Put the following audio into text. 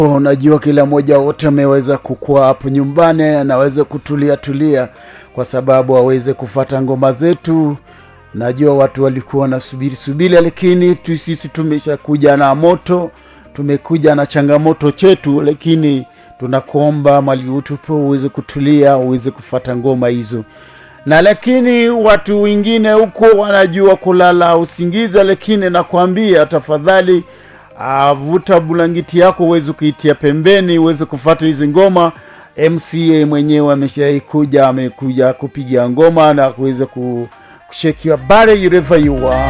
Unajua, kila mmoja wote ameweza kukua hapo nyumbani, anaweza kutulia tulia kwa sababu aweze kufata ngoma zetu. Najua watu walikuwa wanasubiri subiri, lakini tu sisi tumeshakuja na moto, tumekuja na changamoto chetu, lakini tunakuomba mali utupe uweze kutulia, uweze kufata ngoma hizo na lakini watu wengine huko wanajua kulala usingiza, lakini nakwambia tafadhali, uh, vuta bulangiti yako uweze kuitia pembeni, uweze kufata hizi ngoma. MCA mwenyewe ameshaikuja, amekuja kupiga ngoma na kuweza kushekiwa bare wherever you are